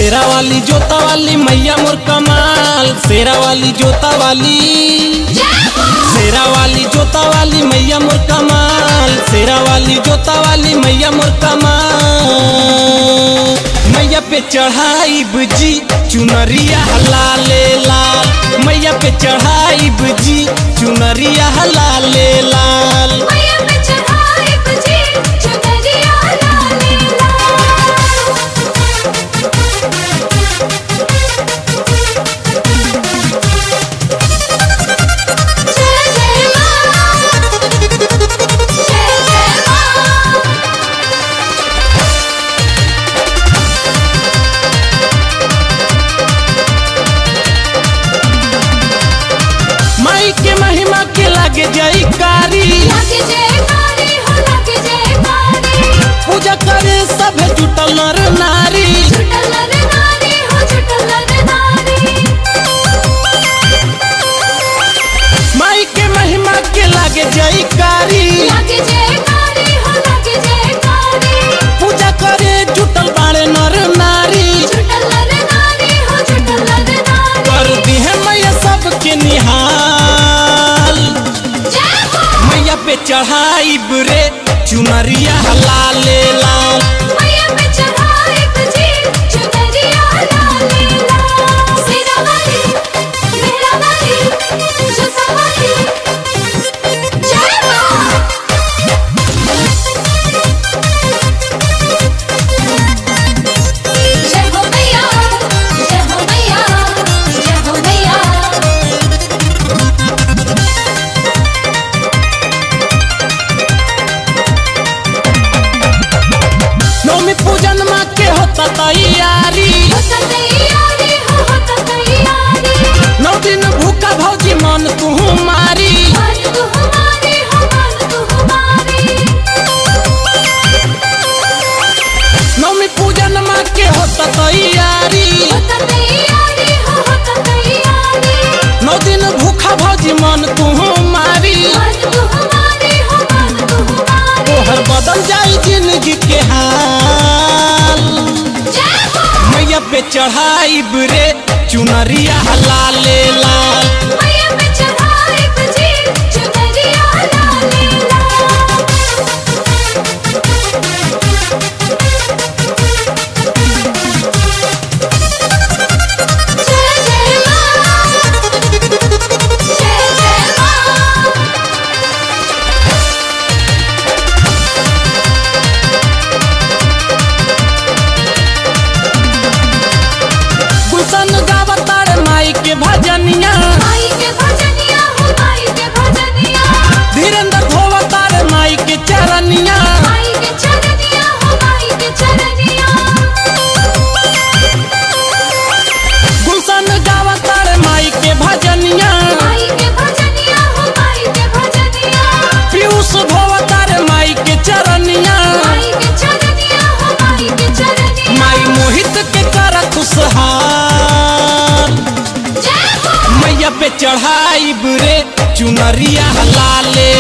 शेरा वाली जोता वाली मैया मोर कमाल शेरा वाली जोता वाली शेरा वाली जोता वाली मैया मोर कमाल शेरा वाली जोता वाली मैया मोर कमाल मैया पे चढ़ाई बुजी चुनरिया लाले लाल मैया पे चढ़ाई बुजी चुनरिया लाले लाल मैया पे चढ़ाई बजी चुनरिया लाले लाल जय जय मां जय जय मां माई के महिमा के लागे जाई कारी लागे जयकारी हो लागे जयकारी पूजा करे सब जुटल नर नारी छुटल नर नारी हो छुटल नर नारी माई के महिमा के लागे जाई कारी लागे जयकारी हो लागे जयकारी पूजा करे जुटल बाड़े नर नारी छुटल नर नारी हो छुटल नर नारी कर दिहे मैया सबके निहाल जय हो मैया पे चढ़ाई बुरे चुनरिया लाले लाल मैया पे चढ़ाई बजी चुनरिया लाले लाल सिरा वाली मेरा वाली जसा वाली जय मां जय हो मैया जय हो मैया जय हो मैया नौमी पूजन माँ के होता तैयारी होता तैयारी हो होता तैयारी नौ दिन भूखा भौजी मन तू मारी मन तू हमारी हो मन तू हमारी नौमी पूजन माँ के होता तैयारी होता तैयारी हो होता तैयारी नौ दिन भूखा भौजी मन तू मारी मन तू हमारी हो मन तू हमारी तोहर बदल जाई जिंदगी के हाल जय हो मैया पे चढ़ाई बुरे चुनरिया लाले लाल मैया पे चढ़ाई बजी चुनरिया लाले लाल जय जय मां जय जय मां गुलशन गावतार माई के भजनिया माई के भजनिया हो माई के भजनिया धीरेन्द्र धोवतार माई के चरनिया माई के चरनिया हो माई के चरनिया गुलशन गावतार माई के भजनिया माई के भजनिया हो माई के भजनिया पीयूष धोवतार माई के चरनिया माई के चरनिया हो माई के चरनिया माई मोहित के कर खुशहाल जय हो मैया पे चढ़ाई बुरे चुनरिया लाले